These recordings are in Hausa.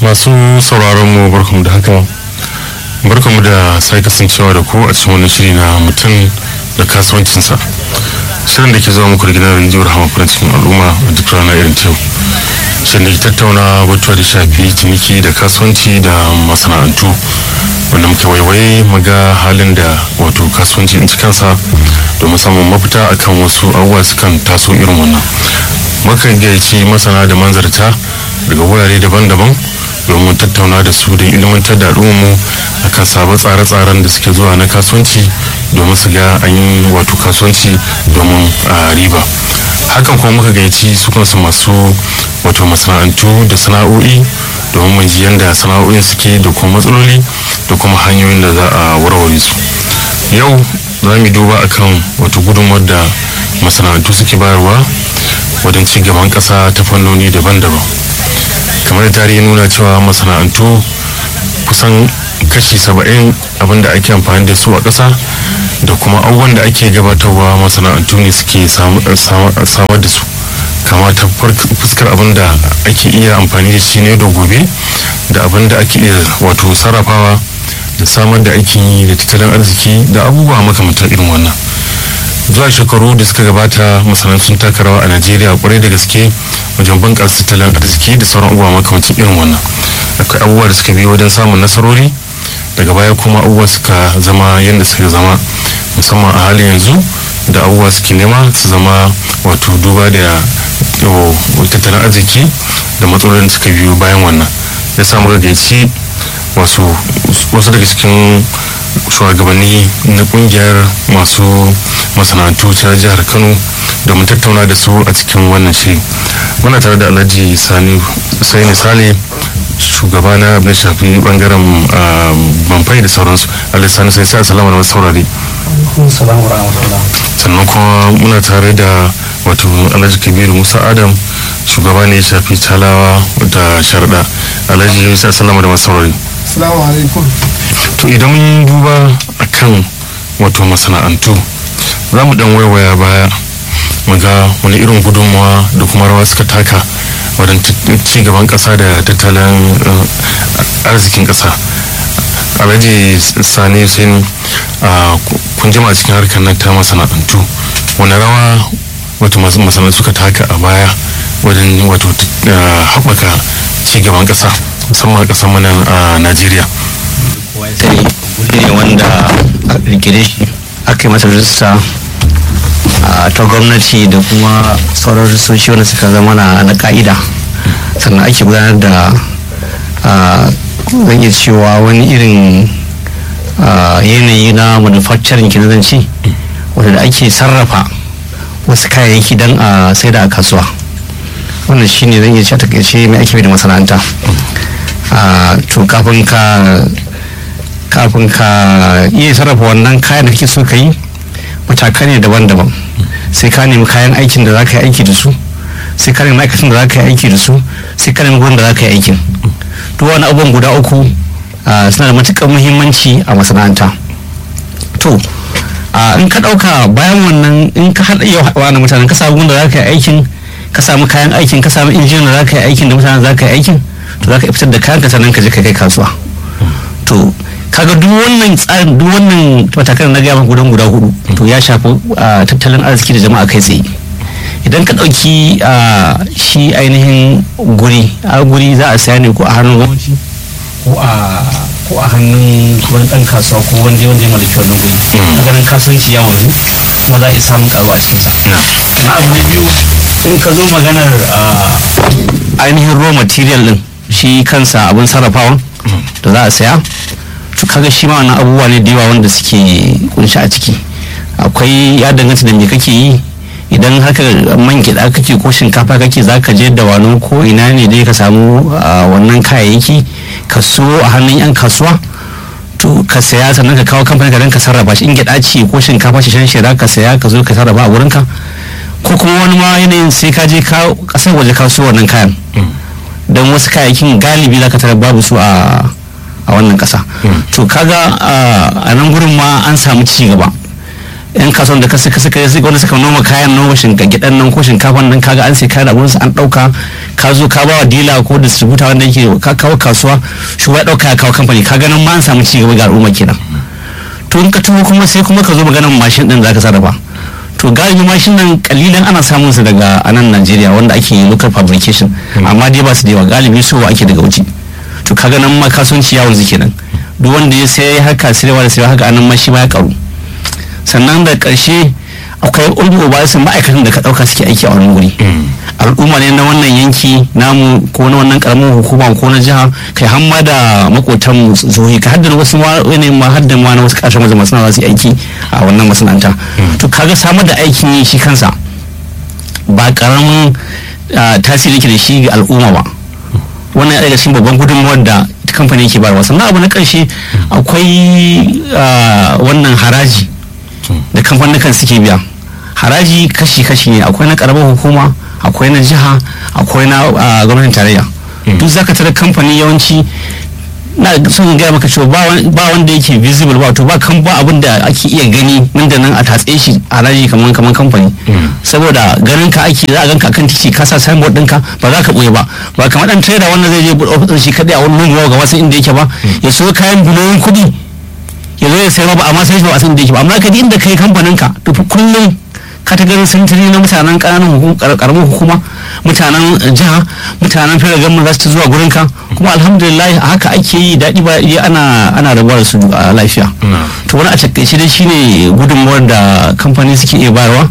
masu sauraron mu barkamu da haka barkamu da sai kasancewa da ku a cikin wani shiri na mutum da kasuwancinsa shirin da ke zuwa muku da gidan rijiyar hama farin cikin al'umma a duk rana irin ta yau shirin da ke tattauna batuwa da shafi ciniki da kasuwanci da masana'antu wanda muke waiwaye maga halin da wato kasuwanci in ci kansa domin samun mafita akan wasu abubuwa sukan taso irin wannan mukan gayyaci masana da manzarta daga wurare daban-daban domin tattauna da su da ilmantar da al'ummu akan sabon tsare-tsaren da suke zuwa na kasuwanci domin su ga an yi wato kasuwanci domin a riba hakan kuma muka gayyaci su kansu masu wato masana'antu da sana'o'i domin mun ji yadda sana'o'in suke da kuma matsaloli da kuma hanyoyin da za a warware su yau za mu duba akan wato gudunmawar da masana'antu suke bayarwa wajen ci gaban ƙasa ta fannoni daban-daban kamar tarihi nuna cewa masana'antu kusan kashi saba'in abinda ake amfani da su a ƙasa da kuma abubuwan da ake gabatarwa masana'antu ne suke samar da su kama ta fuskar abin da ake iya amfani da shi ne da gobe da abin da ake iya wato sarrafawa da samar da aikin yi da tattalin arziki da abubuwa makamantar irin wannan zuwa shekaru da suka gabata masana'antu sun taka rawa a najeriya kwarai da gaske wajen bunƙasa tattalin arziki da sauran abubuwa makamancin irin wannan akwai abubuwa da suka biyo wajen samun nasarori daga baya kuma abubuwa suka zama yadda suka zama musamman a halin yanzu da abubuwa suke nema su zama wato duba da tattalin arziki da matsalolin suka biyo bayan wannan ya samu gagaici wasu daga cikin shugabanni na kungiyar masu masana'antu ta jihar kano domin tattauna da su a cikin wannan shiri muna tare da alhaji sani sai sale shugaba na abin shafi bangaren banfai da sauransu alhaji sani sai sai asalama da wasu saurari sannan kuma muna tare da wato alhaji kabiru musa adam shugaba ne ya shafi talawa da sharda alhaji sai asalama da wasu saurari Assalamu alaikum. to idan mun duba akan wato masana'antu za mu dan waiwaya baya mu ga wani irin gudunmawa da kuma rawa suka taka wajen ci gaban kasa da tattalin arzikin kasa alhaji sani hussein kun jima cikin harkar nan ta masana'antu wani rawa wato masana'antu suka taka a baya wajen wato haɓaka ci gaban kasa musamman a ƙasar mana a najeriya sai guri ne wanda a kirkire shi aka yi masa rajista ta gwamnati da kuma sauran ristoci wanda suka zama na ka'ida sannan ake gudanar da zan iya cewa wani irin yanayi na manufacturing kenan zan ce wanda ake sarrafa wasu kayayyaki don a sai da a kasuwa wannan shine zan iya ce takaice mai ake da masana'anta to kafin ka kafin ka iya sarrafa wannan kayan da kake so ka yi matakai ne daban-daban sai ka nemi kayan aikin da za ka yi aiki da su sai ka nemi ma'aikatan da za ka yi aiki da su sai ka nemi gurin da za ka yi aikin duk wani abubuwan guda uku suna da matuƙar muhimmanci a masana'anta to in ka ɗauka bayan wannan in ka haɗa yau wani mutanen ka samu da za ka yi aikin ka samu kayan aikin ka samu injin da za ka yi aikin da mutanen za ka yi aikin to za ka fitar da kayan ka sannan ka je ka kai kasuwa to kaga duk wannan tsarin duk wannan matakan na gaya gudan guda hudu to ya shafi tattalin arziki da jama'a kai tsaye idan ka ɗauki shi ainihin guri a guri za a saya ne ko a hannun gwamnati ko a ko a hannun wani ɗan kasuwa ko wanda wanda ya mallaki wannan guri a ganin kasuwanci ya wanzu kuma za a iya samun karuwa a cikinsa na abu na biyu in ka zo maganar ainihin raw material din shi kansa abin sarrafawa da za a saya to kaga shi ma wannan abubuwa ne da yawa wanda suke kunshi a ciki akwai ya danganta da me kake yi idan haka man gida kake ko shinkafa kake za ka je da wano ko ina ne dai ka samu wannan kayayyaki ka so a hannun yan kasuwa to ka saya sannan ka kawo kamfanin ka don ka sarrafa shi in gida ce ko shinkafa shi shan shira ka saya ka zo ka sarrafa a wurinka ko kuma wani ma yanayin sai ka je kasar waje ka so wannan kayan don wasu kayayyakin galibi za ka tara babu su a a wannan kasa to kaga a nan gurin ma an samu ci gaba yan kasuwan da suka suka wanda suka noma kayan noma gidan nan ko shinkafan nan kaga an sai kayan abun su an dauka ka zo ka ba wa dila ko distributor wanda yake ka kawo kasuwa shi ya dauka ya kawo kamfani ka ganin ma an samu ci gaba ga al'umma kenan to in ka taho kuma sai kuma ka zo maganar mashin din zaka sarrafa to galibi mashin nan kalilan ana samun su daga anan Najeriya wanda ake yi local fabrication amma dai ba su da yawa galibi so ake daga wuce to kaga nan ma kasuwanci yawon su kenan duk wanda ya sai haka sirewa da sirewa haka anan ma shi ma ya karu sannan da ƙarshe akwai ulmu ba su ma'aikatan da ka ɗauka suke aiki a wani wuri al'umma ne na wannan yanki namu ko na wannan karamin hukuma ko na jiha kai hamma da makotan mu zohi ka haddana wasu ma ne ma haddan ma na wasu ƙasashen waje masu za su yi aiki a wannan masana'anta to kaga samar da aikin yi shi kansa ba karamin tasiri ke da shi ga al'umma ba wannan ya daga cikin babban gudunmawar da kamfani ke bayarwa sannan abu na ƙarshe akwai wannan haraji da kamfanin suke biya haraji kashi-kashi ne akwai na karamar hukuma akwai na jiha akwai na gwamnatin tarayya duk zaka tara kamfani yawanci na son gaya maka cewa ba wanda yake visible ba to ba kan ba abin da ake iya gani nan da nan a tatse shi haraji kamar kamar kamfani saboda ganin ka ake za a ganka kan titi ka sa signboard ɗinka ba za ka ɓoye ba ba kamar dan trader wanda zai je buɗe ofis shi kadai a wani lungu ga wasu inda yake ba ya so kayan biliyoyin kuɗi ya zo ya sayar ba amma sai shi ba a san da yake ba amma ka inda kai kamfanin ka to kullum ka ta ganin sintiri na mutanen ƙananan karamin hukuma mutanen jiha mutanen fere gama za su zuwa gurin ka kuma alhamdulillah haka ake yi daɗi ba ana ana rabuwa da su a lafiya to wani a takaice dai shine gudunmuwar da kamfani suke iya bayarwa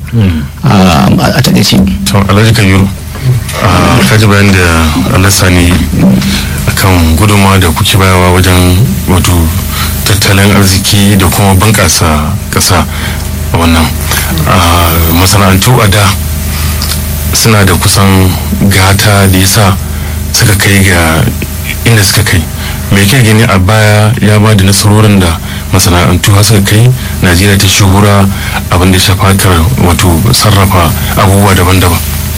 a takaice to alhaji kabiru ka ji bayan da allah sani akan gudunmawa da kuke bayarwa wajen wato tattalin arziki da kuma bunƙasa ƙasa a wannan masana'antu a da suna da kusan gata da yasa suka kai ga inda suka kai mai ke gani a baya ya ba da nasarorin da masana'antu har suka kai najeriya ta shahura abin da shafa wato sarrafa abubuwa daban-daban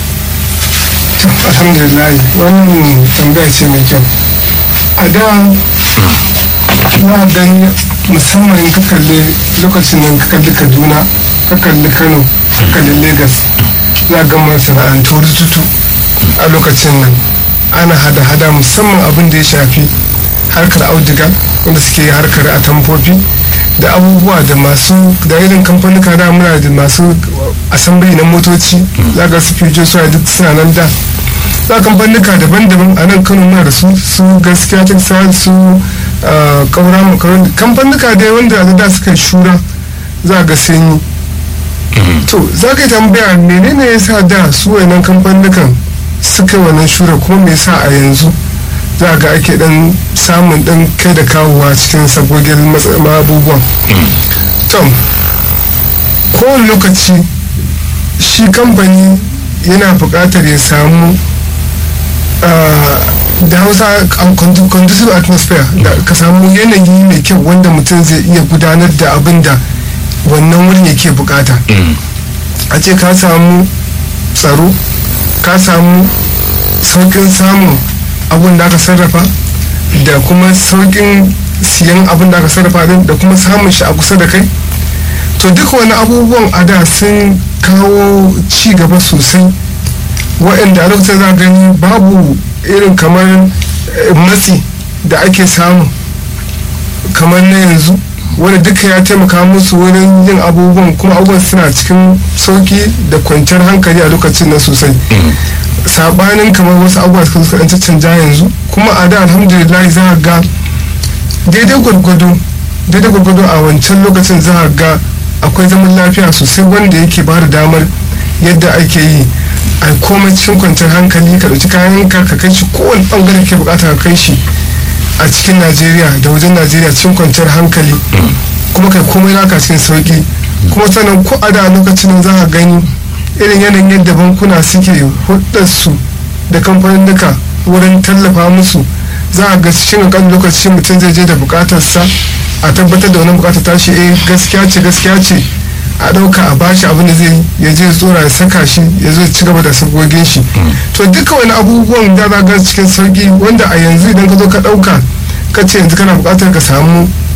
alhamdulillah wannan tambaya ce mai kyau a da na dan musamman in ka kalli lokacin nan ka kalli kaduna ka kalli kano ka kalli lagos za ga masana'antu rututu a lokacin nan ana hada-hada musamman abin da ya shafi harkar audiga wanda suke harkar atamfofi da abubuwa da masu da irin kamfanika da muna da masu asambili na motoci za ga su fijo su duk suna nan da za kamfanika daban-daban a nan kano muna da su su gaskiya ta su kaura makaroni kamfanika dai wanda da suka shura za ga sun yi to za ka yi tambaya menene ya sa da su wayannan kamfanikan suka wannan shura kuma me yasa a yanzu za ga ake dan samun dan kai da kawowa cikin sabogin abubuwan to kowane lokaci shi kamfani yana buƙatar ya samu da hausa conducive atmosphere da ka samu yanayi mai kyau wanda mutum zai iya gudanar da abin da wannan wurin yake bukata a ce ka samu tsaro ka samu saukin samun abin da aka sarrafa da kuma saukin siyan abin da aka sarrafa din da kuma samun shi a kusa da kai to duk wani abubuwan a da sun kawo ci gaba sosai waɗanda a lokacin za gani babu irin kamar matsi da ake samu kamar na yanzu wanda duka ya taimaka musu wurin yin abubuwan kuma abubuwan suna cikin sauki da kwanciyar hankali a lokacin nan sosai sabanin kamar wasu abubuwa suka suka ɗan canja yanzu kuma a da alhamdulillah za a ga daidai gwargwado daidai gwargwado a wancan lokacin za a ga akwai zaman lafiya sosai wanda yake ba da damar yadda ake yi a komai cikin kwanciyar hankali ka ɗauki kayan ka ka kai shi kowane ɓangare ke bukata ka kai shi a cikin najeriya da wajen najeriya cikin kwanciyar hankali kuma kai komai naka cikin sauki kuma sannan ko a da lokacin za a gani irin yanayin yadda bankuna suke su da kamfanin duka wurin tallafa musu za a ga cikin kan lokaci mutum zai je da bukatarsa a tabbatar da wani bukatar tashi eh gaskiya ce gaskiya ce a ɗauka a bashi abin da zai ya je tsora ya saka shi ya zo ci gaba da sabogin shi to duka wani abubuwan da za ga cikin sauki wanda a yanzu idan ka zo ka ɗauka ka ce yanzu kana buƙatar ka samu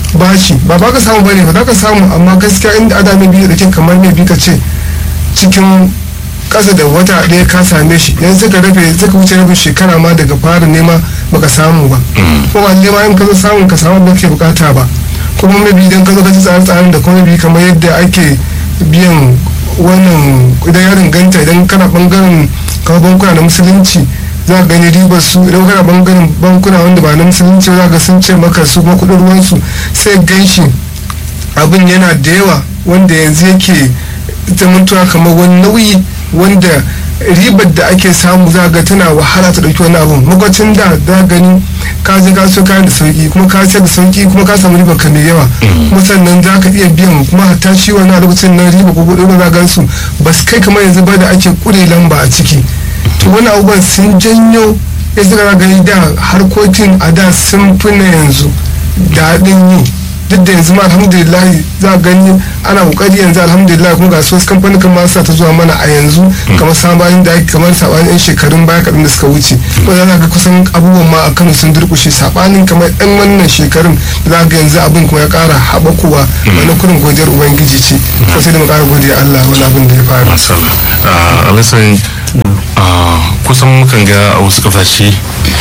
bashi ba ba ka samu bane ba za ka samu amma gaskiya inda ada mai biyu da ke kamar mai bi ka ce cikin kasa da wata ɗaya ka same shi yanzu ka rabe suka wuce rabin shekara ma daga fara nema baka samu ba kuma ba nema in ka zo samun ka samu ba ke bukata ba kuma mai idan ka zo ka ci tsare-tsaren da kuma bi kamar yadda ake biyan wannan idan ya danganta idan kana bangaren kamar bankuna na musulunci za ka gani ribar su idan kana bangaren bankuna wanda ba na musulunci za ka sun ce maka su kuma kudin ruwansu sai ganshi abin yana da yawa wanda yanzu yake zamantowa kamar wani nauyi wanda ribar da ake samu za ga tana wahala ta dauki wani abun makwacin da za gani ka je ka so kayan da sauki kuma ka sayar da sauki kuma ka samu ribar ka mai yawa kuma sannan za ka iya biyan kuma hatta shi wani a lokacin na riba ko kuɗi za ga su ba su kai kamar yanzu ba da ake kure lamba a ciki to wani abubuwan sun janyo ya suka gani da harkokin a da sun fi na yanzu daɗin yi duk da yanzu ma alhamdulillah za a gani ana kokari yanzu alhamdulillah kuma ga wasu kamfanin kan masu ta zuwa mana a yanzu kamar sabanin da ake kamar sabanin yan shekarun baya kaɗan da suka wuce wanda za ga kusan abubuwan ma a kano sun durkushe sabanin kamar yan wannan shekarun da za ga yanzu abin kuma ya ƙara haɓakowa wani kurin godiyar ubangiji ce ko sai da mu ƙara godiya Allah wani abin da ya faru. Alasan kusan mukan ga a wasu kasashe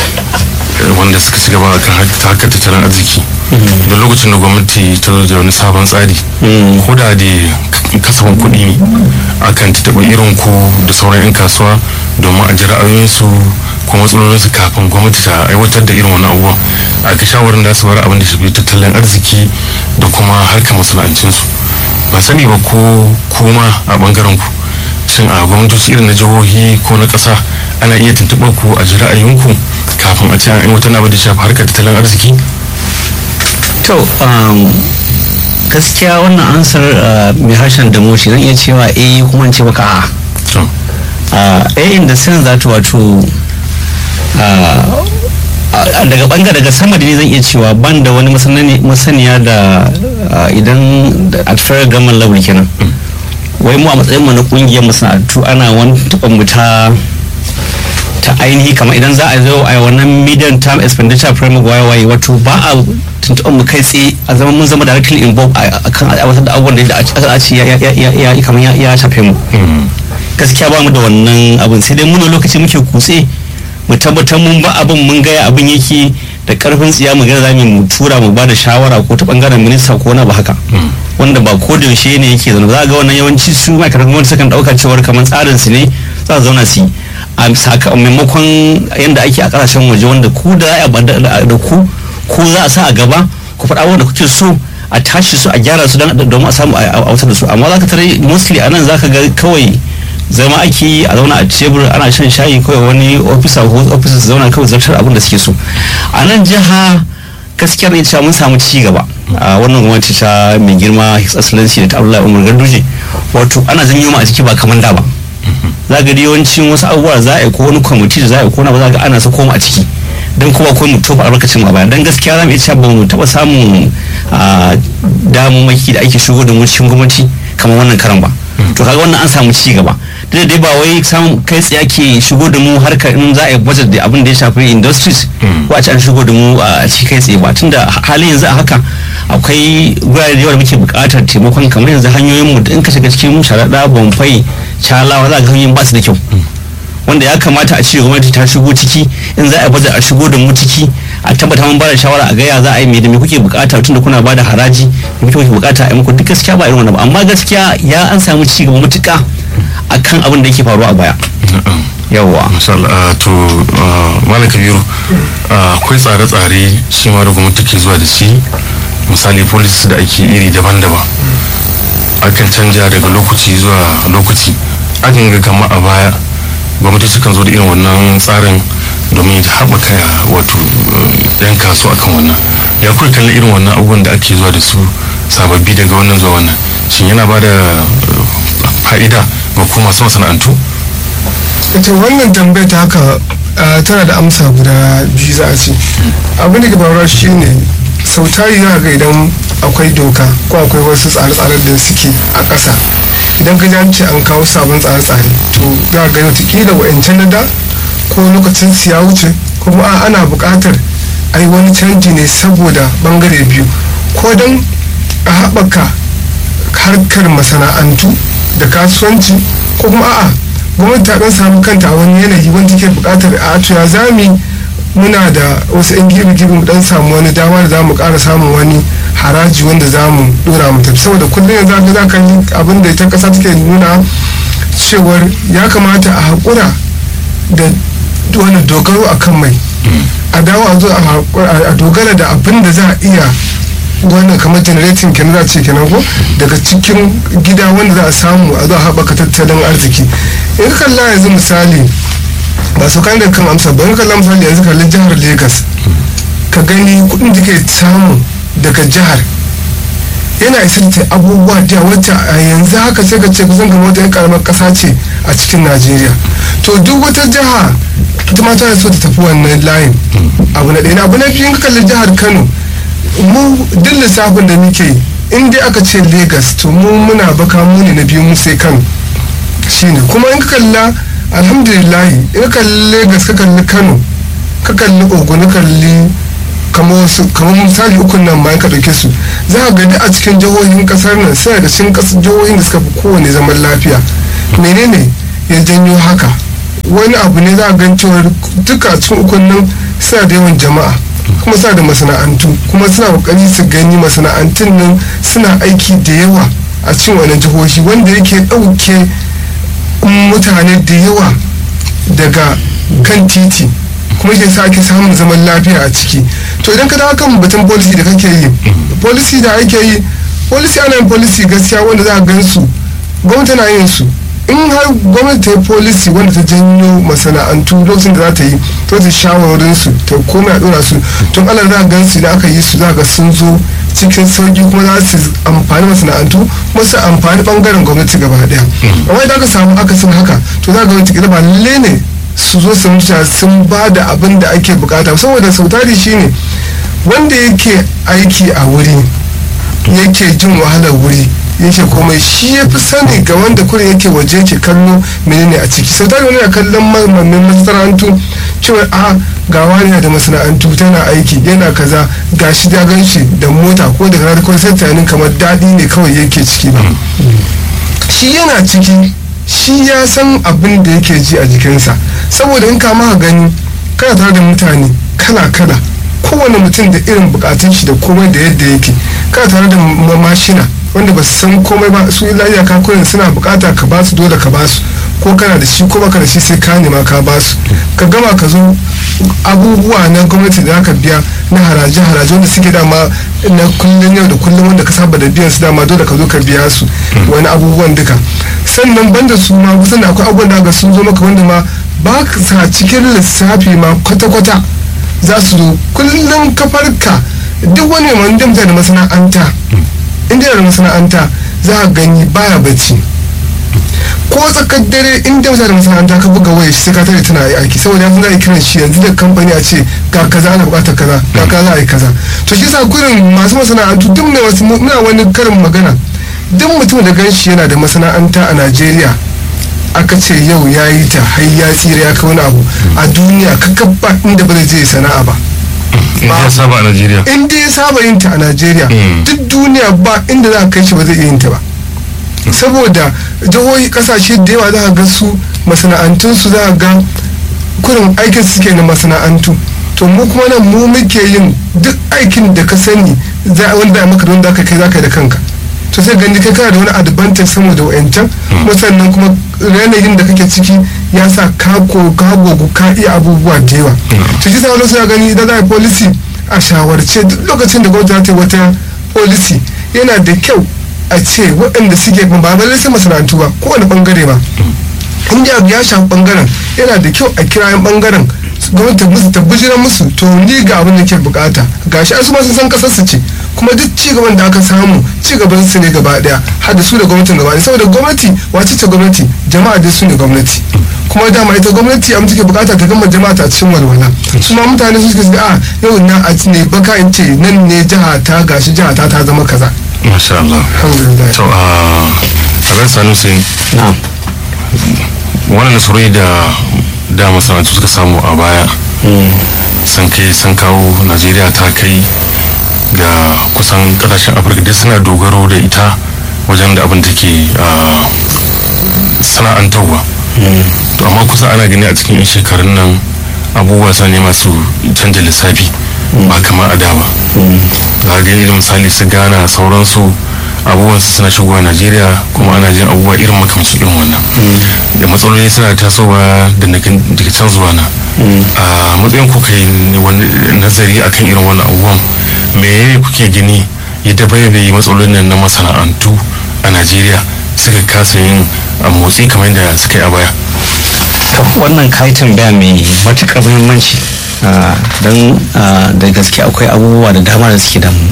wanda suka ci gaba kan harkar tattalin arziki da lokacin da gwamnati ta zo da wani sabon tsari ko da da kasafin kuɗi ne akan taɓa irin ku da sauran 'yan kasuwa domin a ji ra'ayoyinsu ko matsalolinsu kafin gwamnati ta aiwatar da irin wani abubuwa a ga shawarar da su bar abin da shafi tattalin arziki da kuma harkar masana'ancinsu ba sani ba ko kuma a bangaren ku shin a gwamnatoci irin na jihohi ko na ƙasa ana iya tuntuɓar ku a ji ra'ayinku kafin a ce an aiwatar abin da shafi harkar tattalin arziki to gaskiya wannan ansar mai harshen da moshi zan iya cewa eh kuma in ce baka a eh inda san za ta wato daga bangare daga sama da ne zan iya cewa ban da wani masaniya da idan a federal government level kenan wai mu a matsayin mu na kungiyar masana'antu ana wani taɓa mu ta ta ainihi kamar idan za a zo a wannan medium term expenditure framework waye waye wato ba a tuntuɓar mu kai tsaye a zama mun zama directly involved a kan aiwatar da abubuwan da a ce ya kamar ya shafe mu gaskiya ba mu da wannan abin sai dai muna lokaci muke kutse mu tabbatar mun ba abin mun gaya abin yake da karfin tsiya mu gana zamu mu tura mu ba da shawara ko ta bangaren minista ko na ba haka wanda ba ko da yaushe ne yake zaune za ga wannan yawanci su ma'aikatan gwamnati sukan dauka cewar kamar tsarin su ne za su zauna su yi a saka maimakon yadda ake a kasashen waje wanda ku da da ku ko za a sa a gaba ku faɗa wanda kuke so a tashi su a gyara su domin a samu a wutar da su amma za ka tare mostly a nan za ka ga kawai zama ake yi a zauna a tebur ana shan shayi kawai wani ofisa ko ofisa su zauna kawai zartar abin da suke so a nan jiha gaskiyar ne cewa mun samu ci gaba a wannan gwamnati ta mai girma his excellency da ta abdullahi umar ganduje wato ana janyo ma a ciki ba kamar da ba za ga yawancin wasu abubuwa za a yi ko wani kwamiti da za a yi ko na ba za ga ana sa koma a ciki don kuma akwai mu tofa albarkacin a baya don gaskiya za mu iya cewa ba mu taɓa samun damammaki da ake shigo da mu cikin gwamnati kamar wannan karan ba to kaga wannan an samu ci gaba da dai ba wai samun kai tsaye ke shigo da mu harkar in za a yi budget da abin da ya shafi industries ko a ce an shigo da mu a ci kai tsaye ba tunda halin yanzu a haka akwai gurare da yawa da muke buƙatar taimakon kamar yanzu hanyoyin mu in ka shiga cikin sharaɗa bamfai calawa za ga hanyoyin ba su da kyau wanda ya kamata a ce gwamnati ta shigo ciki in za a budget a shigo da mu ciki a tabbata mun bada shawara a gaya za a yi me da me kuke bukata tunda kuna bada haraji me kuke bukata a yi muku duk gaskiya ba irin wannan ba amma gaskiya ya an samu ci gaba matuƙa akan abin da yake faruwa a baya yawwa misal to malam kabiru akwai tsare-tsare shi ma da gwamnati ke zuwa da shi misali policies da ake iri daban-daban akan canja daga lokaci zuwa lokaci akan ga kama a baya gwamnati sukan zo da irin wannan tsarin domin ta haɓaka wato yan kasuwa akan wannan ya kuwa kallon irin wannan abubuwan da ake zuwa da su sababbi daga wannan zuwa wannan shin yana ba da fa'ida ga kuma masu masana'antu ita wannan tambayar ta haka tana da amsa guda biyu za a ce abin da ke faruwa shine sau tari za ga idan akwai doka ko akwai wasu tsare-tsaren da suke a ƙasa idan ka ji ce an kawo sabon tsare-tsare to za ga yau kila wa'ancan na da ko lokacin siya wuce kuma ana buƙatar a yi wani canji ne saboda bangare biyu ko don a haɓaka harkar masana'antu da kasuwanci ko kuma a'a gwamnati ta ɗan samu kanta a wani yanayi wanda take buƙatar a to ya zami muna da wasu 'yan gibi-gibi mu dan samu wani dama da za mu ƙara samun wani haraji wanda za mu ɗora mu tafi saboda kullum yanzu aka za ka yi abin da ita ƙasa take nuna cewar ya kamata a haƙura da wani dogaro a kan mai a dawo a zo a dogara da abin da za a iya wannan kamar generating kenan za a ce kenan ko daga cikin gida wanda za a samu a zo a haɓaka tattalin arziki in ka kalla yanzu misali ba su kan da kan amsa ba in kalla misali yanzu kalli jihar lagos ka gani kuɗin da ke samu daga jihar yana isa ta abubuwa da wacce a yanzu haka sai ka ce kusan kamar wata karamar ƙasa ce a cikin najeriya to duk wata jiha ita ma tana so ta tafi wannan layin abu na ɗaya abu na biyu in ka kalli jihar kano mu duk lissafin da muke in dai aka ce lagos to mu muna baka mu ne na biyu mu sai kano shine kuma in ka kalla alhamdulillah in ka kalli lagos ka kalli kano ka kalli ogun ka kalli kamar misali ukun nan bayan ka ɗauke su za ka gani a cikin jihohin kasar nan suna da cikin jihohin da suka fi kowane zaman lafiya menene ya janyo haka wani abu ne za a gan cewa duka cikin ukun nan suna da yawan jama'a kuma suna da masana'antu kuma suna kokari su gani masana'antun nan suna aiki da yawa a cikin wani jihohi wanda yake ɗauke mutane da yawa daga kan titi kuma ke sa ake samun zaman lafiya a ciki to idan ka dawo kan batun policy da kake yi policy da ake yi policy ana yin policy gaskiya wanda za a gan su gwamnati na yin su in har gwamnati ta yi policy wanda ta janyo masana'antu lokacin da za ta yi to ta shawarorin su ta komai a dora su tun ala za a gan su idan aka yi su za ga sun zo cikin sauki kuma za su amfani masana'antu kuma su amfani bangaren gwamnati gaba daya amma idan aka samu akasin haka to za ga wani cikin ba lalle ne su zo su mutu sun ba da abin da ake bukata saboda sautari shine wanda yake aiki a wuri yake jin wahalar wuri yake komai shi ya fi sani ga wanda kuma yake waje yake kallo menene a ciki sautari wani na kallon mamman masana'antu cewa a ga wani da masana'antu tana aiki yana kaza ga shi da gan shi da mota ko da kaza ko sai tunanin kamar daɗi ne kawai yake ciki ba shi yana ciki shi ya san abin da yake ji a jikinsa saboda in ka maka gani kana tare da mutane kala kala kowane mutum da irin bukatun shi da komai da yadda yake kana tare da mashina wanda ba su san komai ba su lafiya ka kurin suna bukata ka basu dole ka basu ko kana da shi ko baka da shi sai ka nema ka basu ka gama ka zo abubuwa na gwamnati da aka biya na haraje haraje wanda suke dama na kullum yau da kullum wanda ka saba da biyan su dama dole ka zo ka biya su wani abubuwan duka sannan banda su ma kusan akwai abubuwan da ga sun zo maka wanda ma ba sa cikin lissafi ma kwata-kwata za su zo kullum kafarka duk wani wanda mutane da masana'anta inda da masana'anta za a gani baya bacci ko tsakar dare inda mutane da masana'anta ka buga waya shi sai ka tare tana aiki saboda yanzu za a yi kiran shi yanzu da kamfani a ce ga kaza ana bukatar kaza ga kaza a yi kaza to shi sa gurin masu masana'antu duk mai wasu muna wani karin magana duk mutum da gan shi yana da masana'anta a najeriya aka ce yau ya yi ta har ya tsira ya kawo abu a duniya kakabba inda ba zai je sana'a ba in ya saba a najeriya in dai ya saba yin ta a najeriya duk duniya ba inda za a kai shi ba zai iya yin ta ba saboda jihohi kasashe da yawa za a ga su masana'antunsu za a ga kurin aikin suke na masana'antu to mu kuma nan mu muke yin duk aikin da ka sani wanda maka da wanda aka kai za ka yi da kanka to sai gani kai kana da wani advantage sama da wa'ancan kuma sannan kuma yanayin da kake ciki ya sa ka ka gogu ka iya abubuwa da yawa to shi sa wani suna gani idan za a yi policy a shawarce duk lokacin da gwamnati ta yi wata policy yana da kyau a ce waɗanda suke ba ba sai masana'antu ba kowane bangare ba in ji abu ya shafi bangaren yana da kyau a kira yan bangaren gwamnati musu ta bujira musu to ni ga abin da ke bukata gashi an su ma sun san kasar su ce kuma duk ci gaban da aka samu ci gaban su ne gaba daya har da su da gwamnatin gaba daya saboda gwamnati wace ce gwamnati jama'a dai su ne gwamnati kuma dama ita gwamnati abin take bukata ta gama jama'a ta cikin walwala su ma mutane su suka a yau na a ne baka in ce nan ne jiha ta gashi jiha ta ta zama kaza masha Allah alhamdulillah to a ran sanu sai na'am wannan nasarori da da masana'antu suka samu a baya sun kai sun kawo najeriya ta kai ga kusan kasashen afirka duk suna dogaro da ita wajen da abin take sana'antarwa to amma kusa ana gani a cikin 'yan shekarun nan abubuwa sa ne masu canja lissafi ba kamar a da ba za ga irin misali su gana sauransu abubuwan su suna shigowa najeriya kuma ana jin abubuwa irin makamancin irin wannan da matsaloli suna tasowa da daga can zuwa na a matsayin ku kai wani nazari akan irin wannan abubuwan me kuke gani ya dabaibaye matsalolin nan na masana'antu a najeriya suka kasa yin motsi kamar yadda suka yi a baya wannan kayi tambaya mai matuƙar muhimmanci don da gaske akwai abubuwa da dama da suke damu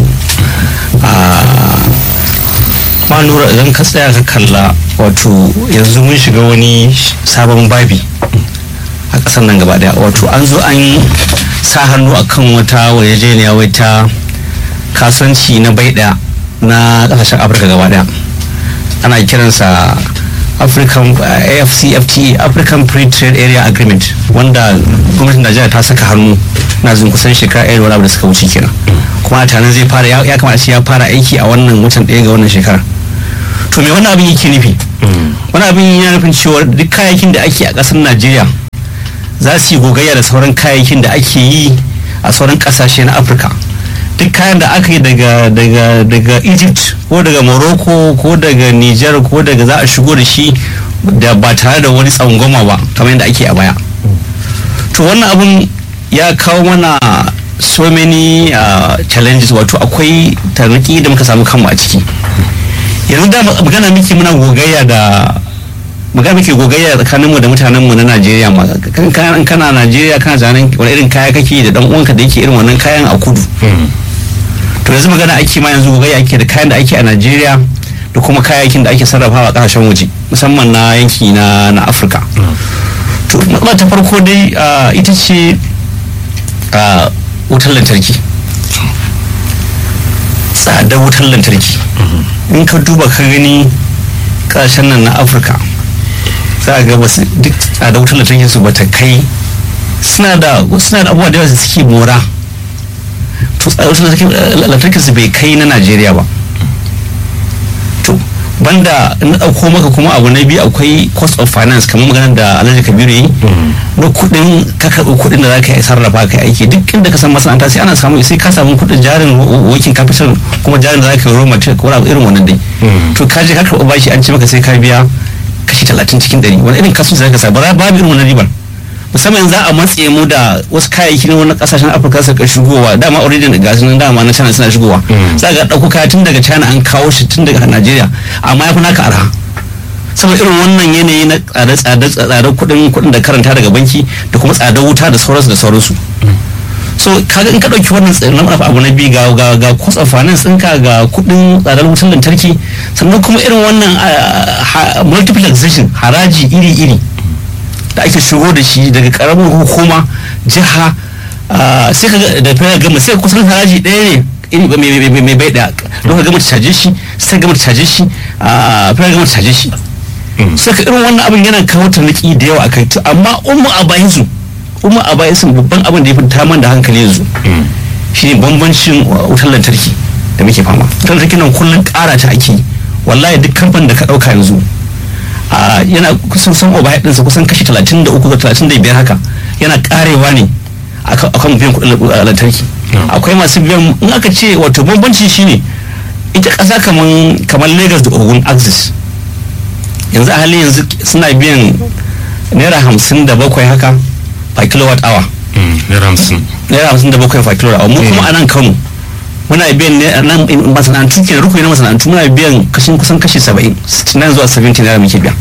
ma lura idan ka tsaya ka kalla wato yanzu mun shiga wani sabon babi a ƙasar nan gaba daya wato an zo an sa hannu akan wata yarjejeniya wai ta kasuwanci na bai daya na ƙasashen afirka gaba daya ana kiransa african uh, afcfta african free trade area agreement wanda gwamnatin najeriya ta saka hannu na zin kusan shekara ɗaya da wani abu da suka wuce kenan kuma a tanan zai fara ya kamata shi ya fara aiki a wannan watan ɗaya ga wannan shekara to me wani abin yake nufi wani abin yana nufin cewa duk kayayyakin da ake a ƙasar najeriya za su yi gogayya da sauran kayayyakin da ake yi a sauran ƙasashe na afirka duk kayan da aka yi daga daga daga egypt ko daga morocco ko daga niger ko daga za a shigo da shi da ba tare da wani tsangwama ba kamar yadda ake a baya to wannan abun ya kawo mana so many uh, challenges wato akwai tarnaki da muka samu kanmu a ciki yanzu da magana miki muna gogayya da magana muke gogayya tsakanin mu da mutanen mu na Najeriya ma kan kana Najeriya kana zanen wani irin kaya kake da dan uwanka da yake irin wannan kayan a kudu to yanzu magana ake ma yanzu gogayya ake da kayan da ake a Najeriya da kuma kayayyakin da ake sarrafawa a kasashen waje musamman na yanki na na Afirka to matsala ta farko dai ita ce wutar lantarki tsadar wutar lantarki in ka duba ka gani kasashen nan na afirka za a ga basu duk tsadar wutar lantarki su bata kai suna da suna da abubuwa da yawa suke mora to tsadar wutar lantarki su bai kai na najeriya ba to banda na ɗauko maka kuma abu na biyu akwai cost of finance kamar maganar da alhaji kabiru yi na kuɗin ka karɓi kuɗin da za ka yi sarrafa ka aiki duk inda ka san masana'anta sai ana samu sai ka samu kuɗin jarin working capital kuma jarin da za ka yi raw material ko irin wannan dai to ka je ka karɓi bashi an ce maka sai ka biya kashi talatin cikin ɗari wani irin kasuwanci za ka sa babu irin wannan ribar musamman za a matse mu da wasu kayayyaki na wani kasashen afirka suka shigowa dama already da gasu nan dama na china suna shigowa za ga ɗauko kaya tun daga china an kawo shi tun daga najeriya amma ya fi naka arha saboda irin wannan yanayi na tsada tsadar kuɗin kuɗin da karanta daga banki da kuma tsadar wuta da sauransu da sauransu so kaga in ka ɗauki wannan tsarin abu na biyu ga ga ga cost of finance ɗinka ga kuɗin tsadar wutar lantarki sannan kuma irin wannan multiplexation haraji iri-iri da ake shigo da shi daga karamin hukuma jiha sai ka da fara gama sai kusan haraji ɗaya ne iri mai bai ɗaya don ka gama caje shi sai gama caje shi fara gama caje shi sai ka irin wannan abin yana kawo tarniki da yawa a kai amma umma a bayan su umma a bayan su babban abin da ya fi taman da hankali yanzu shi ne bambancin wutar lantarki da muke fama wutar lantarki nan kullum ƙara ta ake wallahi duk kamfanin da ka ɗauka yanzu yana kusan san overhead ɗinsa kusan kashi 33 ga 35 haka yana karewa ne akan biyan kuɗin lantarki akwai masu biyan in aka ce wato bambanci shine ita ƙasa kamar lagos da ogun axis yanzu a halin yanzu suna biyan naira hamsin da bakwai haka per kilowatt hour naira hamsin naira hamsin da bakwai per kilowatt hour mu kuma a nan kano muna biyan nan masana'antu ke rukuni na masana'antu muna biyan kashin kusan kashi saba'in nan zuwa saba'in naira muke biya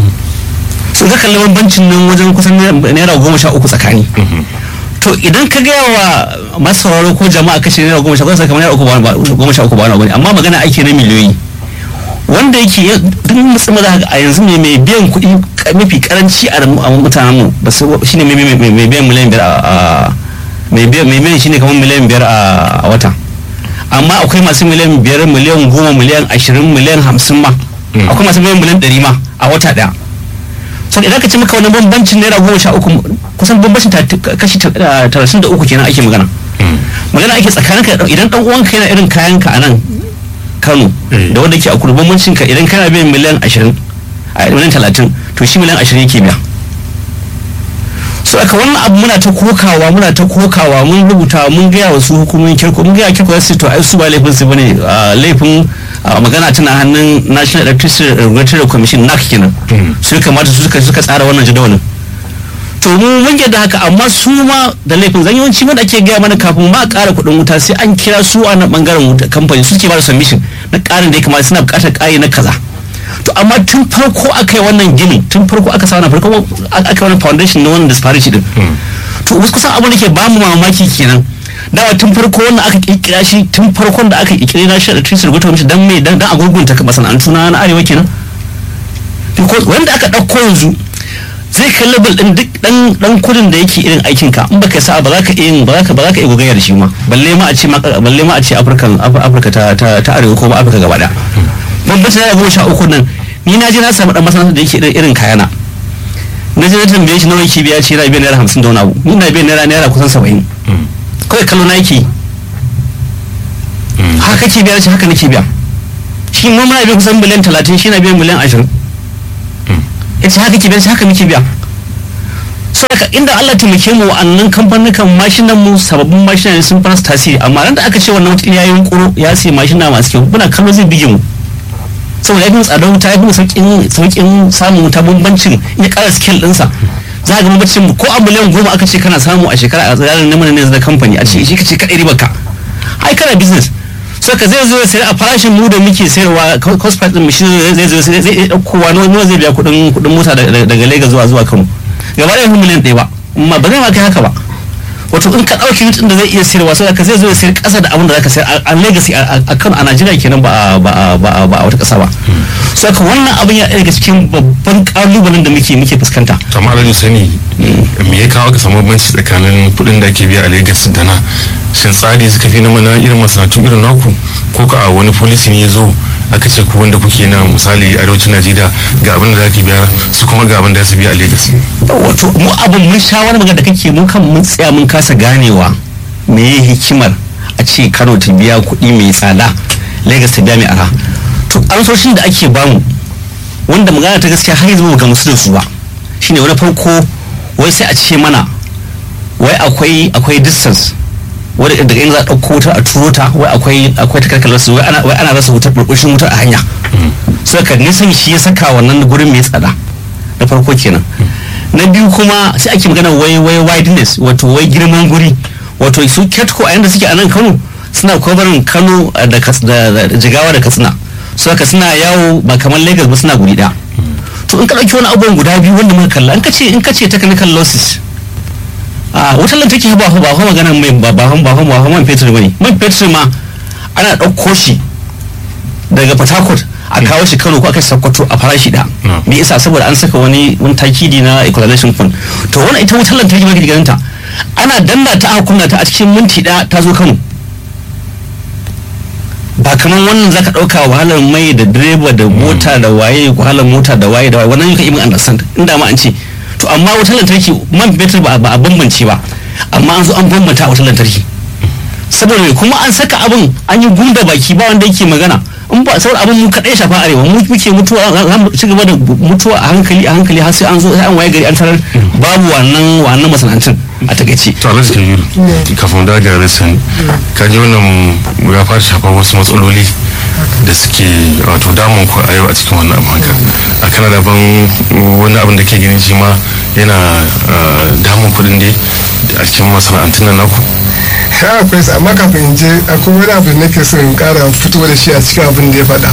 so ka kalli bambancin nan wajen kusan naira goma sha uku tsakani to idan ka gaya wa masu sauraro ko jama'a kashe naira goma sha uku kamar naira goma sha uku ba wani amma magana ake na miliyoyi wanda yake duk musamman za a yanzu ne mai biyan kuɗi mafi karanci a mutanen mu ba su shine mai biyan miliyan biyar a mai biyan shine kamar miliyan biyar a wata amma akwai masu miliyan biyar miliyan goma miliyan ashirin miliyan hamsin ma akwai masu miliyan miliyan ɗari ma a wata ɗaya so idan ka ce maka wani bambancin naira goma sha uku kusan bambancin kashi talatin da uku kenan ake magana magana magana ake tsakanin ka idan dan uwanka yana irin kayan ka a nan Kano Eh. da wanda ke a kudu bambancin ka idan kana biyan miliyan 20 a miliyan 30 to shi miliyan 20 yake biya so aka wannan abu muna ta kokawa muna ta kokawa mun rubuta mun gaya wa su hukumomin kirko mun gaya kirko su to ai su ba laifin su bane ah, laifin ah, magana tana hannun National Electricity Regulatory Commission NAC kenan Mm. su ya kamata su suka suka tsara wannan jadawalin to mu mun yadda haka amma su ma da laifin zan yawanci wanda ake gaya mana kafin ma a ƙara kuɗin wuta sai an kira su a nan ɓangaren wuta kamfani su ke ba da submission na ƙarin da ya kamata suna buƙatar ƙari na kaza to amma tun farko aka yi wannan gini tun farko aka sa wannan farko aka yi wannan foundation na wannan disparity din to wasu kusan abin da ke ba mu mamaki kenan dawa tun farko wannan aka kirkira shi tun farkon da aka kirkira na shi da trisir gwata mishi dan me dan a gurgunta masana'antu na na arewa kenan because wanda aka ɗauko yanzu zai kai level din duk dan dan kudin da yake irin aikin ka in baka sa ba za ka iya ba za ka ba za ka iya gogayya da shi ma balle ma a ce ma balle ma a ce African Africa ta ta ta arewa ko ba Africa gaba daya bambanci da goma sha uku nan ni na je na samu dan masana'anta da yake irin irin kayana na je na tambaye shi nawa yake biya ce yana biyan naira hamsin da wani abu ni na biyan naira naira kusan saba'in kawai kallo na yake yi. haka kake biya shi haka nake biya shi ma muna biyan kusan miliyan talatin shi na biyan miliyan ashirin ya ce haka ke biya shi haka muke biya saboda inda Allah taimake mu wa'annan kamfanukan mashinan mu sababbin mashina ne sun fara su tasiri amma nan da aka ce wannan mutum ya yi yunkuro ya sai mashina masu kyau muna kallo zai bige mu saboda ya fi mu tsadar wuta ya fi mu sauƙin sauƙin samun wuta bambancin ya ƙara skill ɗinsa za ga bambancin mu ko a miliyan goma aka ce kana samu a shekara a tsarin neman ne da kamfani a ce shi ka ce kaɗai ribar ka ai kana business so ka zai zo ya sayar a farashin mu da muke sayarwa cost price din mu shi zai zo zai zai dauko wa nawa zai biya kudin kudin mota daga daga Lagos zuwa zuwa Kano gaba da miliyan ɗaya ba amma ba zai ma kai haka ba wato in ka dauki mutum da zai iya sayarwa sai ka zai zo ya sayar kasa da abin da zaka sayar a Lagos a Kano a Najeriya kenan ba a- ba a- ba a- ba a wata kasa ba so ka wannan abin ya daga cikin babban kalubalen da muke muke fuskanta to amma alhaji sani me ya kawo ka samu banci tsakanin kuɗin da ake biya a Lagos da na shin tsari suka fi na mana irin masana'antu irin naku ko ka a wani polisi ne ya zo aka ce ku wanda kuke na misali arewacin Najeriya ga abin da zaki biya su kuma ga abin da su biya a Lagos wato mu abin mun sha wani magana da kake mun kan mun tsaya mun kasa ganewa me ye hikimar a ce Kano ta biya kuɗi mai tsada Lagos ta biya mai ara to amsoshin da ake bamu wanda magana ta gaskiya har yanzu ba mu gamsu da su ba shine wani farko wai sai a ce mana wai akwai akwai distance wanda daga yanzu a ɗauko wuta a turo ta wai akwai akwai takarkalar su wai ana wai ana rasa wutar burbushin wutar a hanya so ka nisan shi ya saka wannan gurin mai tsada na farko kenan na biyu kuma sai ake magana wai wai wideness wato wai girman guri wato su ketco a yanda suke a nan kano suna kwabarin kano eh, da Kas- da da- da jigawa da katsina su haka suna yawo ba kamar lagos ba suna guri ɗaya to in ka ɗauki wani abubuwan guda biyu wanda muka kalla in ka ce in ka ce technical losses a wutar lantarki ba ba ba magana mai ba ba ba ba ba man fetur bane man fetur ma ana ɗauko shi daga port harcourt a kawo shi kano ko aka sakkwato a farashi da Mm. me yasa saboda an saka wani wani takidi na equalization fund to wannan ita wutar lantarki ma ganin ta ana danna ta aka kunna ta a cikin minti ɗaya ta zo kano ba kamar wannan zaka ɗauka wahalar mai da direba da mota da waye wahalar mota da waye da waye wannan yuka even understand inda ma an ce to amma wutar lantarki man fetur ba ba a bambance ba amma an zo an bambanta a wutar lantarki saboda me kuma an saka abin an yi gunda baki ba wanda yake magana in ba saboda abin mu kaɗai shafa arewa mu muke mutuwa za mu ci gaba da mutuwa a hankali a hankali har sai an zo sai an waye gari an tarar babu wannan wannan masana'antun a takaice to alhaji kabiru kafin da ga sani ka ji wannan ya fara shafar wasu matsaloli da suke wato damun ku a yau a cikin wannan abin haka a kana da ban wani abin da ke gani shi ma yana ah, damun kuɗin dai a cikin masana'antun nan naku ha akwai sa amma kafin in je akwai wani abu da nake so in kara fito da shi a cikin abin da ya faɗa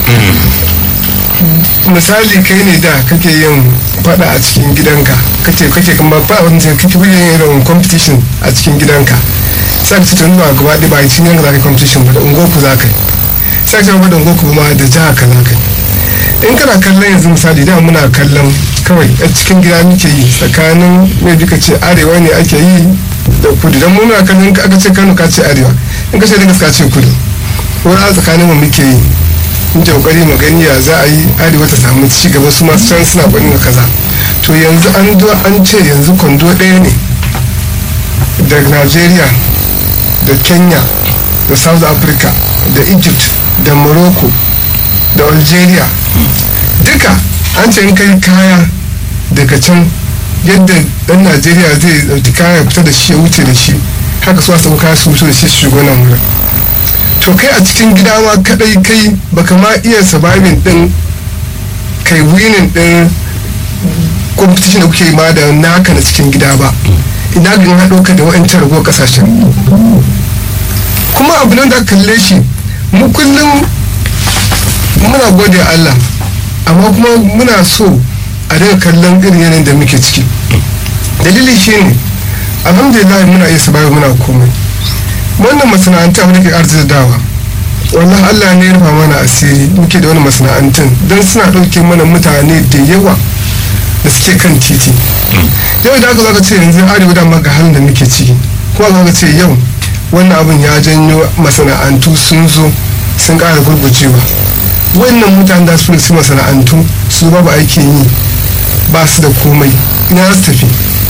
misali kai ne da kake yin faɗa a cikin gidanka kake kake kuma ba wani sai kake yin irin competition a cikin gidanka sai ka ce tun ba gaba ɗaya ba a cikin yanka za ka yi competition ba da ungoku za ka yi sai ka ce ba da ungoku ma da jiha ka za ka yi in kana kallon yanzu misali da muna kallon kawai a cikin gida muke yi tsakanin mai duka ce arewa ne ake yi da kudu don muna kallon in aka ce kano ka ce arewa in ka ce daga ka ce kudu wani a tsakanin mu muke yi muke kokari mu gani ya za a yi arewa ta samu ci gaba su masu can suna gwanin ga kaza to yanzu an zo an ce yanzu kwando ɗaya ne daga najeriya da kenya da south africa da egypt da morocco da algeria duka an ce in kai kaya daga can yadda dan najeriya zai dauki kaya fita da shi ya wuce da shi haka su wasu kaya su wuce da shi shigo nan wurin to kai a cikin gida ma kadai kai baka ma iya surviving din kai winning din competition da kuke ma da naka na cikin gida ba ina ga haɗo ka da wa'ancan ragowar kasashen kuma abu nan da kalle shi mu kullum muna gode Allah amma kuma muna so a daga kallon irin yanayin da muke ciki dalili shi ne alhamdulillah muna iya sabayi muna komai wannan masana'anta abin da ke arzikawa wallah Allah ne ya rufa mana asiri muke da wani masana'antun don suna ɗauke mana mutane da yawa da suke kan titi yau da aka zaka ce yanzu arewa da ga halin da muke ciki kuma zaka ce yau wannan abin ya janyo masana'antu sun zo sun ƙara gurgucewa wannan mutane da su su masana'antu su babu aikin yi ba su da komai ina su tafi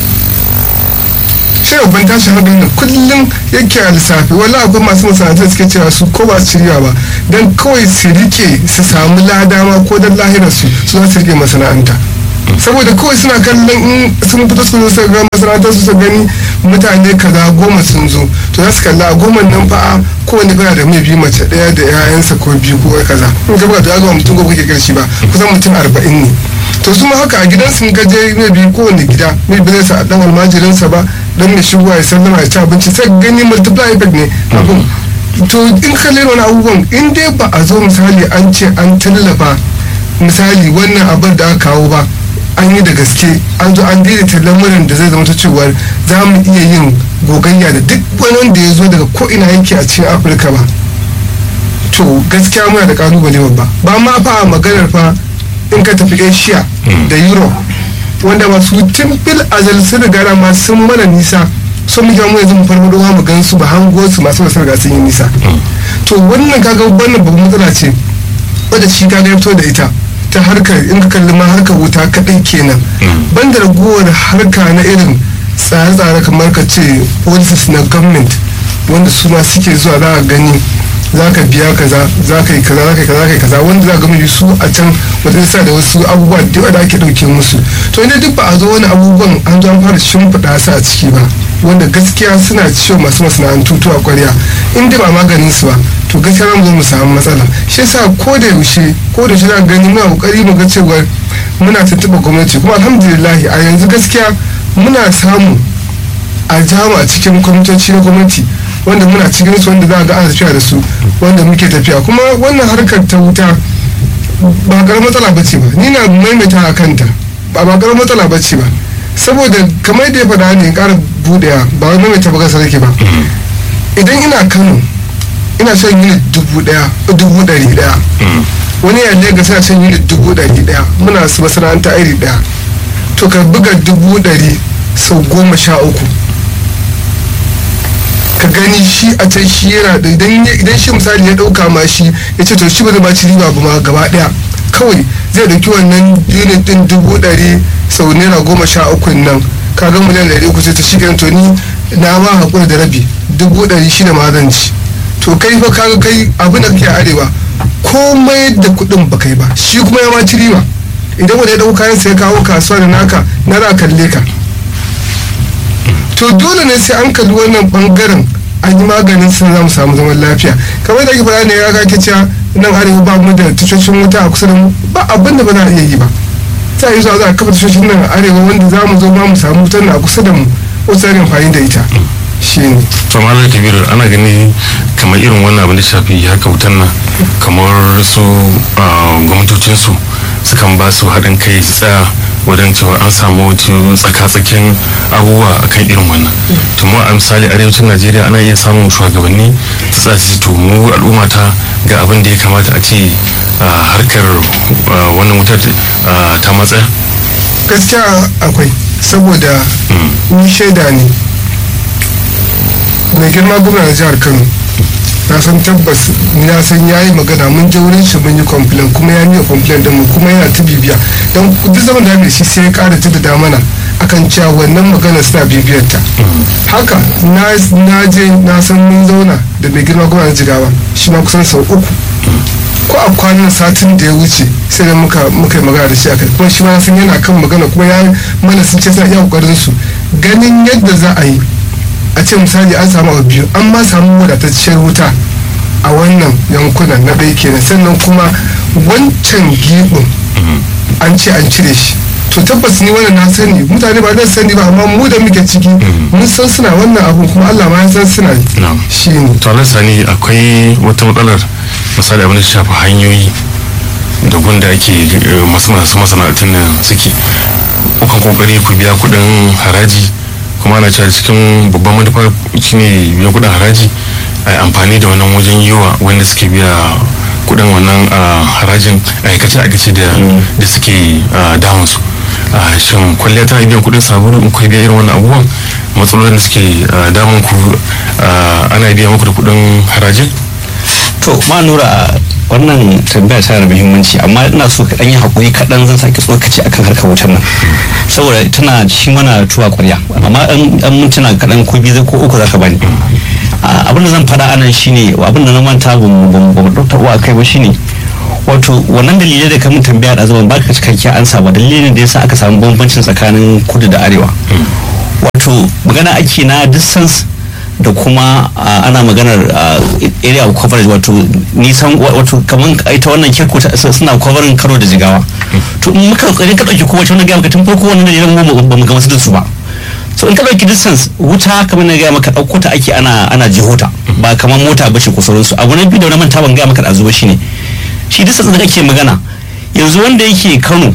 shi babban tashin hankali da kullum yake a lissafi wala akwai masu masana'antu suke cewa su ko ba su shirya ba don kawai su rike su samu ladama ko don lahirarsu su za su rike masana'anta saboda kawai suna kallon in sun fito su zo ga masana'antar su gani mutane kaza goma sun zo to za su kalla a goma nan fa kowane kana da mai biyu mace daya da yayansa ko biyu ko kaza in ka buga to ya gama mutum goma kake karshe ba kusan mutum arba'in ne to su ma haka a gidan sun gaje mai biyu kowane gida mai biyu zai sa dan almajirinsa ba dan mai shigowa ya sallama ya ci abinci sai gani multiply effect ne abin to in ka lera wani abubuwan in dai ba a zo misali an ce an tallafa misali wannan abin da aka kawo ba an yi da gaske an zo an daidaita lamarin da zai zama ta cewar za mu iya yin gogayya da duk wani wanda ya zo daga ko'ina yake a cikin afirka ba to gaskiya muna da kalubale babba ba ma fa a maganar fa in ka tafi asia da europe wanda masu timfil azal sun riga ma sun mana nisa sun muke mu yanzu mu farfado mu gan su ba hango su masu wasu riga sun yi nisa to wannan kaga wannan babban matsala ce wadda shi kaga ya fito da ita ta harkar in ka kalli ma harkar wuta kaɗai kenan banda ragowar harka na irin tsare-tsare kamar ka ce policies na government wanda su ma suke zuwa za a gani za ka biya kaza za ka yi kaza za ka yi kaza za ka yi kaza wanda za ka gami su a can wata sa da wasu abubuwa da da ake ɗauke musu to inda duk ba a zo wani abubuwan an zo an fara shimfiɗa su a ciki ba wanda gaskiya suna ciwo masu masana'antu a kwarya in dai ba maganin su ba to gaskiya za mu zo mu samu matsala shi yasa ko da yaushe ko da yaushe za gani muna kokari mu ga cewa muna tuntuɓa gwamnati kuma alhamdulillah a yanzu gaskiya muna samu a jama a cikin kwamitoci na gwamnati wanda muna cikin su wanda za a ga ana tafiya da su wanda muke tafiya kuma wannan harkar ta wuta ba karamar matsala ba ce ba ni na maimaita a kanta ba ba karamar matsala ba ce ba saboda kamar da ya faɗa ne ƙara buɗewa ba wani maimaita ba kasa nake ba idan ina kano ina son unit dubu ɗaya dubu ɗari ɗaya wani ya Legas yana son unit dubu ɗari ɗaya muna su masana'anta iri ɗaya to ka buga dubu ɗari sau goma sha uku ka gani shi a can shi yana da idan shi misali ya dauka ma shi ya ce to shi ba zai ba ci riba ba ma gaba daya kawai zai dauki wannan unit din dubu dari sau naira goma sha uku nan ka ga miliyan dari uku sai ta shi to ni na ma hakura da rabi dubu dari shida ma zan ci to kai fa kaga kai abin da kake arewa komai da kuɗin ba kai ba shi kuma ya ma ci riba idan wanda ya dauka kayan sai kawo kasuwa da naka na za kalle ka to dole ne sai an kalli wannan bangaren an yi maganin sun za mu samu zaman lafiya kamar da ake faɗa ne ya kake cewa nan arewa ba mu da tashoshin wuta a kusa da mu ba abin da ba za a iya yi ba za a yi zuwa za a kafa tashoshin nan a arewa wanda za mu zo ma mu samu wutar a kusa da mu wasu ne amfani da ita shi ne to malam kabiru ana gani kamar irin wannan abin da shafi haka wutan nan kamar su gwamnatocinsu sukan ba su haɗin kai su tsaya wajen cewa an samu tsaka-tsakin abubuwa akan irin wannan to mu a misali arewacin najeriya ana iya samun shugabanni su tsaya to mu al'umma ta ga abin da ya kamata a ce harkar wannan wutar ta matsaya gaskiya akwai saboda ni shaida ne mai girma gwamna jihar kano na san tabbas na san ya yi magana mun je wurin shi mun yi complain kuma ya miya complain din mu kuma yana ta bibiya don duk zaman da shi sai ya kara jaddada mana akan cewa wannan magana suna bibiyarta haka na je na san mun zauna da mai girma gwamnan jigawa shi ma kusan sau uku ko a kwanan satin da ya wuce sai da muka muka yi magana da shi akai kuma shi ma san yana kan magana kuma ya mana sun ce suna iya kokarin su ganin yadda za a yi a ce misali an samu abu biyu an ma samu wadatacciyar wuta a wannan yankunan na ɗaya kenan sannan kuma wancan giɓin an ce an cire shi to tabbas ni wannan na sani mutane ba zan sani ba amma mu da muke ciki mun san suna wannan abu kuma Allah ma ya san suna yi shi ne to Allah sani akwai wata matsalar misali abin da shafi hanyoyi da gunda ake masu masu masana'antun nan suke kukan kokari ku biya kuɗin haraji kuma ana cewa cikin babban manufa shine biyan kuɗin haraji a amfani da wannan wajen yiwa wanda suke biya kuɗin wannan harajin aikace aikace da suke damun su shin kwalliya tana biyan kuɗin sabulu in kai biya irin wannan abubuwan matsalolin da suke damun ku ana biya muku da kuɗin harajin to ma nura wannan tambaya tana da muhimmanci amma ina so ka yi hakuri kaɗan zan sake tsokaci akan harkar wutar nan saboda tana shi mana tuwa ƙwarya amma an mintuna kaɗan ko biyu ko uku zaka bani abin da zan faɗa anan shine abin da na manta ba mu ɗauka uwa kai ba shine wato wannan dalilai da kamun tambaya da zaman baka cikakken ansa ba dalilin da yasa aka samu bambancin tsakanin kudu da arewa wato magana ake na distance da kuma ana maganar area of coverage wato nisan wato kamar ita wannan kirko suna covering karo da jigawa to in muka idan ka dauki kowace wannan gaya maka tun farko wannan dalilan mu ba mu gamsu da su ba so in ka dauki distance wuta kamar na gaya maka dauko ta ake ana ana jihota ba kamar mota bace ko sauransu abu na biyu da wani manta ban gaya maka da zuwa shine shi distance da kake magana yanzu wanda yake Kano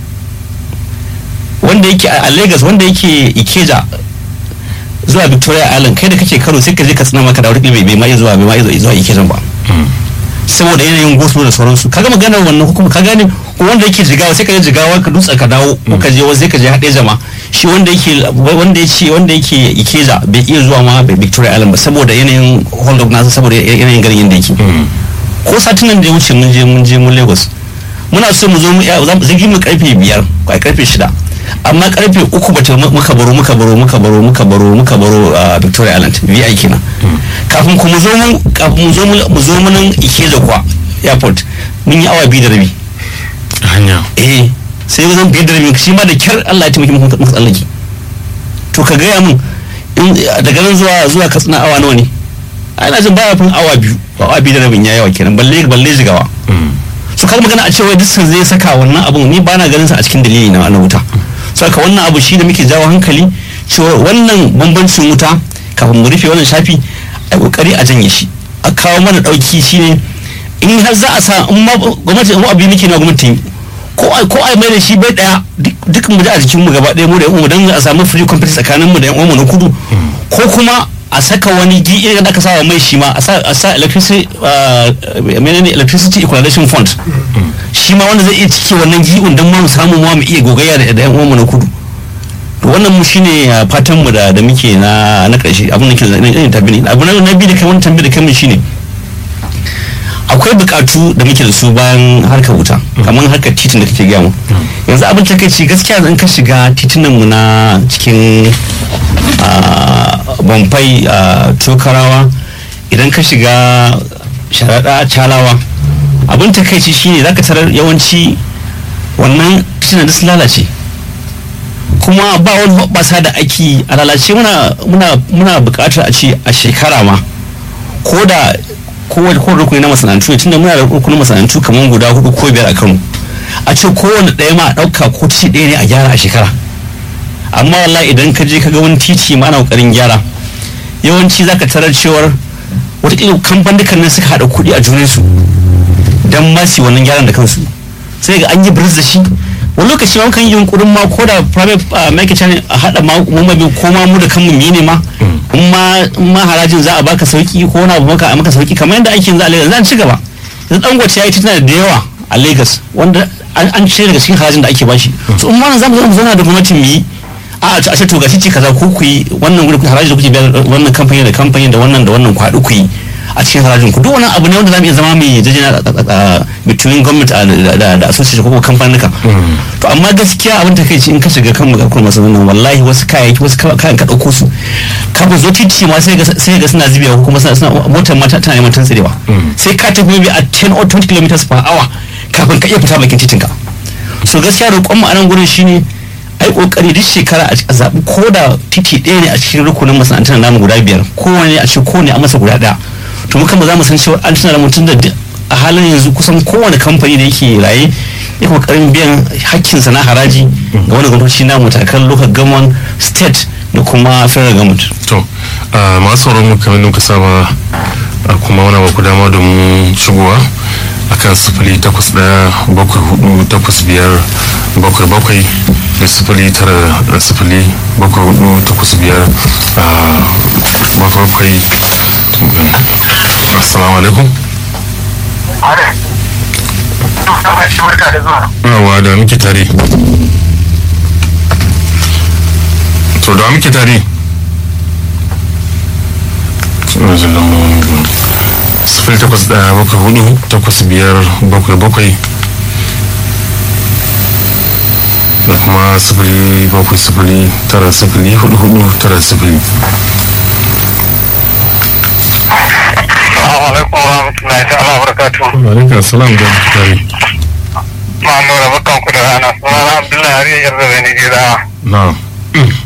wanda yake a Lagos wanda yake Ikeja zuwa victoria island kai da kake karo sai ka je ka tsina maka da wuri bai ma zuwa bai ma zuwa ikejan ba saboda yanayin gosulo da sauransu kaga maganar wannan hukuma ka gane wanda yake jigawa sai ka je jigawa ka dutsa ka dawo ko ka je wasu sai ka je haɗe jama shi wanda yake wanda yake wanda yake ikeja bai iya zuwa ma victoria island ba saboda yanayin hold up nasa saboda yanayin garin yadda yake ko satin nan da ya wuce mun je mun je mun lagos muna so mu zo mu zagi mu karfe biyar ko karfe shida amma karfe uku bata muka baro muka baro muka baro muka baro muka baro a victoria island vi kenan kafin ku mu zo mun kafin mu zo mu zo mun ikeja kwa airport mun yi awa biyu da rabi hanya eh sai zan biyar da rabi shi ma da kyar Allah ya taimake mu muka tsallake to ka gaya mun daga nan zuwa zuwa katsina awa nawa ne ana jin baya fin awa biyu awa biyu da rabin ya yawa kenan balle balle jigawa su kar magana a cewa dukkan zai saka wannan abun ni bana ganin sa a cikin dalili na na wuta saka wannan abu shi da muke jawo hankali cewa wannan bambancin wuta kafin mu rufe wannan shafi a kokari a janye shi a kawo mana dauki shine in har za a sa in ma gwamnati mu abin muke na gwamnati ko a ko a mai da shi bai daya duk mu da a jikin mu gaba daya mu da yan umu dan a samu free competition tsakanin mu da yan umu na kudu ko kuma a saka wani gi irin da aka sa mai shi ma a sa electricity menene electricity equalization fund shi ma wanda zai iya cike wannan gi'un don ma mu samu ma mu iya gogayya da yan uwanmu na kudu to wannan mu shine fatan mu da da muke na na karshe abin da ke da tabbini abu na biyu da kai wani tambayi da kai shine akwai bukatu da muke da su bayan harkar wuta kamar harkar titin da kake gaya mu yanzu abin ta kai gaskiya in ka shiga titunan mu na cikin bamfai tokarawa idan ka shiga sharaɗa calawa abin ta kai shine zaka tarar yawanci wannan titunan da su lalace kuma ba wani hoɓɓasa da ake a lalace muna buƙatar a ce a shekara ma ko da kowane rukuni na masana'antu ne tunda muna da rukunin masana'antu kamar guda hudu ko biyar a kano a ce kowane ɗaya ma a ɗauka ko titi ɗaya ne a gyara a shekara amma wallahi idan ka je ka ga wani titi ma ana ƙoƙarin gyara yawanci za ka tarar cewar wataƙila kamfanin nan suka haɗa kuɗi a junansu don ma su wannan gyaran da kansu sai ga an yi biris da shi wani lokaci ma kan yi yunkurin ma ko da private market channel a haɗa mamabi ko ma mu da kanmu ne ma in ma harajin za a baka sauki ko wani abu maka a maka sauki kamar yadda ake yanzu a Lagos zan ci gaba yanzu dangote ya yi tituna da yawa a Lagos wanda an cire daga cikin harajin da ake bashi so in ma za mu zo mu zauna da gwamnatin mu yi a a ce to gashi ce kaza ko ku yi wannan gurin haraji da kuke biya wannan kamfani da kamfani da wannan da wannan kwaɗu ku yi a cikin harajin ku duk wani abu ne wanda za mu iya zama mai jajjena between government da association ko kamfanin to amma gaskiya abin ta kai in ka shiga kan magakon masu nan wallahi wasu kayayyaki wasu kayan ka ɗauko su kafin zo titi ma sai ga suna zubewa ko kuma suna motar mata tana neman tantsirewa sai ka tafi maybe a 10 or 20 km per hour kafin ka iya fita bakin titinka so gaskiya roƙon mu a nan gurin shine ai kokari duk shekara a zaɓi ko da titi ɗaya ne a cikin rukunin masana'antar namu guda biyar kowane a cikin kowane a masa guda ɗaya to muka ba za mu san cewa an tuna da mutum da a halin yanzu kusan kowane kamfani da yake raye ya kokarin biyan hakkinsa na haraji ga wani gwamnati na matakan local government state da kuma federal government to masu sauran mu kamar muka saba kuma wani ba ku dama domin shigowa akan sifili takwas ɗaya bakwai hudu takwas biyar bakwai bakwai da sifili tara sifili bakwai hudu takwas biyar bakwai bakwai assalamu alaikum yawa da muke tare to da muke tare sifili takwas ɗaya bakwai hudu takwas biyar bakwai bakwai da kuma sifili bakwai sifili tara sifili hudu hudu tara sifili alaikum warahmatullahi ta'ala barakatuhu. Alaikum salam da tare. Ma'amura bakan ku da rana. Sunana Abdullahi Ariya Yarda Zani Gida. Na'am.